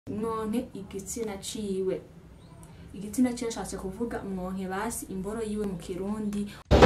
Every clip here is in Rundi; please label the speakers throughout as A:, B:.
A: mwonke igitsina ciwe igitsina ciwe nshatse kuvuga mwonke basi imboro yiwe mu kirundi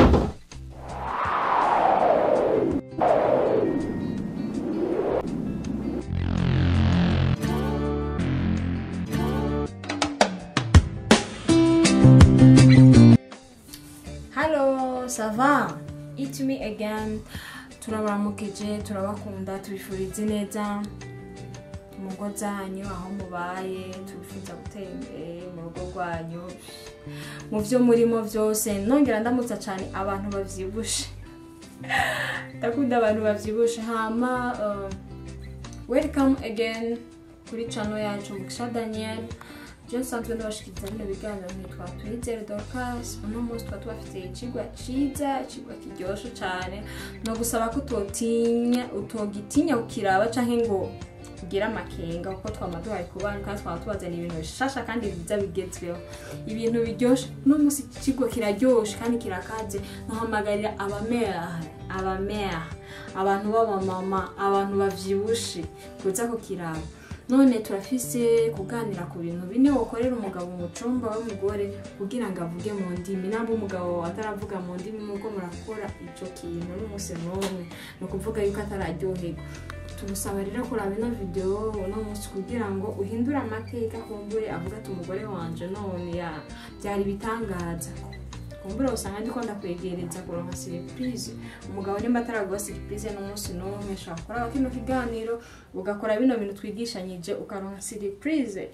A: Hello, ça va? It's me again. Turabaramukije, turabakunda, tubifurize neza mu ngo zanyu aho mubaye, tubifuza gutera imbere mu rugo rwanyu, mu vyo murimo vyose, nongera ndamutsa cane abantu bavyibushe. Ndakunda abantu bavyibushe hama uh, welcome again kuri channel yacu Mugisha Daniel. Je nsanzwe ndabashikiriza bino biganiro nitwa Twizere Dorcas uno munsi tuba tubafitiye icigwa ciza icigwa kiryoshe cane no gusaba ko utotinya utogitinya ukiraba canke ngo ugire amakenga kuko twama duhaye ku bana kandi twaba tubazaniye ibintu bishasha kandi biza bigezweho ibintu biryoshe uno munsi icigwa kiraryoshe kandi kirakaze nohamagarira abamera abamera abantu b'abamama abantu bavyibushe kuza kukiraba none turafise kuganira ku bintu bine wokorera umugabo mu cumba w'umugore kugira ngo avuge mu ndimi namba umugabo ataravuga mu ndimi nuko murakora ico kintu n'umunsi n'umwe ni ukuvuga yuko atararyoherwa tumusaba rero kuraba ino video uno munsi kugira ngo uhindure amateka kumbure avuga ati umugore wanje none ya byari ibitangaza kumbura usanga ndiko ndakwegereza kuronka surprise umugabo nimba ataraguha surprise n'umunsi n'umwe ushobora kuraba kino kiganiro ugakora bino bintu twigishanyije ukaronka surprise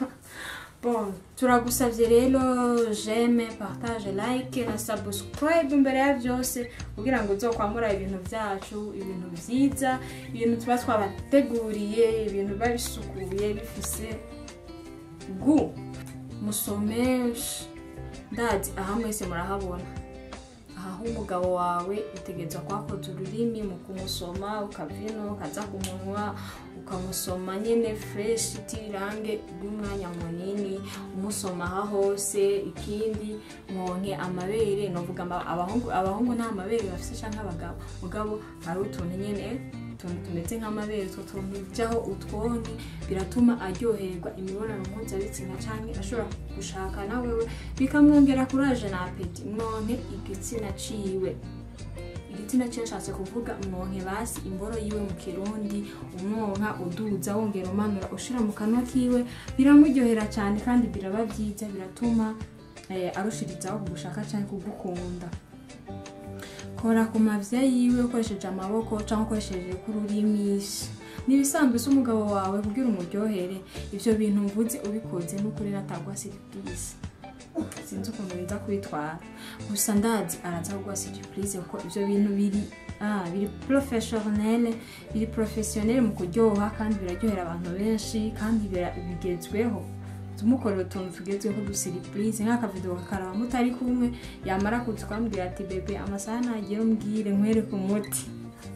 A: bon turagusavye rero j'aime partage like na subscribe imbere ya vyose kugira ngo uzokwamura ibintu vyacu ibintu vyiza ibintu tuba twabateguriye ibintu biba bisukuye bifise gu musome ndazi aha mwese murahabona aho umugabo wawe utegerezwa kwakoza ururimi mu kumusoma ukavino ukaza ku munwa ukamusoma nyene fresh itirange rw'umwanya munini umusoma aha hose ikindi mwonke amabere novuga abahungu abahungu nta mabere bafise canke abagabo mugabo hari utuntu nyene utuntu tumeze nk'amabere utwo tuntu jaho utwonke biratuma aryoherwa imibonano mpuzabitsina canke ashobora gushaka na wewe bikamwongera kuraje na apeti mwonke igitsina ciwe igitsina ciwe nshatse kuvuga mwonke basi imboro yiwe mu kirundi umwonka uduza wongera umanura ushira mu kanwa kiwe biramuryohera cyane kandi biraba vyiza biratuma eh, arushirizaho kugushaka canke kugukunda kora ku mavya yiwe ukoresheje amaboko cyangwa ukoresheje k'ururimi nibisanzwe se umugabo wawe kugira umuryohere ivyo bintu mvuze ubikoze n'ukuri natagwa surprise sinzi ukuntu biza kubitwara gusa ndazi araza kuguha surprise kuko ivyo bintu biri ah, biri professionnel biri professionnel mu kuryoha kandi biraryohera abantu benshi kandi bigezweho tumukorera utuntu tugezweho dusiripurize nk'akavido kakaraba mutari kumwe yamara kuza ukambwira ati bebe amasaha nagiye umbwire nkwereke umuti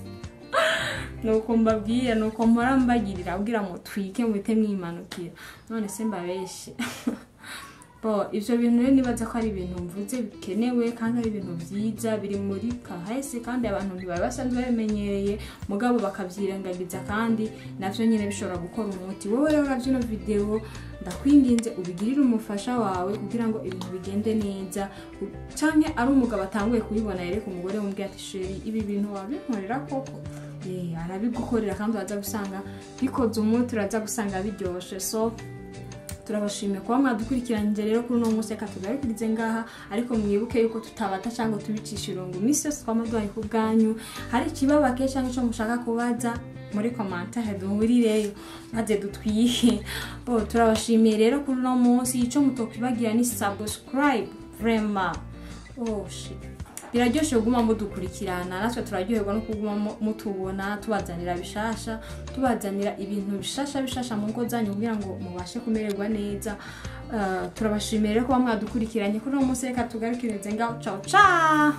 A: nuko mbabwira nuko mpora mbagirira abwira mutwike muhite mwimanukira none se mbabeshe bo ivyo bintu rero nibaza ko ari ibintu mvuze bikenewe kandi ari ibintu vyiza biri muri kahese kandi abantu ntibari basanzwe babimenyereye mugabo bakavyirengagiza kandi navyo nyene bishobora gukora umuti wowe rero uravye ino video ndakwinginze ubigirire umufasha wawe kugira ngo ibintu bigende neza canke ari umugabo atanguye kubibona yereka umugore wumubwira ati sheri ibi bintu wabinkorera koko arabigukorera kandi uraza gusanga bikoze umuti uraza gusanga biryoshe so turabashimiye kuba mwadukurikiranyije rero kuri uno munsi reka tugarukirize ngaha ariko mwibuke yuko tutabata cyangwa tubicisha irungu iminsi yose twama duhaye ku bwanyu hari ikibabake cyangwa icyo mushaka kubaza muri komantere duhurireyo maze dutwihe bo turabashimiye rero kuri uno munsi icyo mutokwibagira ni subscribe vrema oh shit biraryoshe kuguma mudukurikirana natwe turaryoherwa no kuguma mutubona tubazanira bishasha tubazanira ibintu bishasha bishasha mu ngo zanyu kugira ngo mubashe kumererwa neza uh, turabashimiye rero kuba mwadukurikiranye kuri uno munsi reka tugarukirize ngaho ciao ciao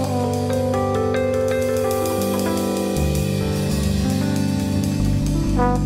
B: Thank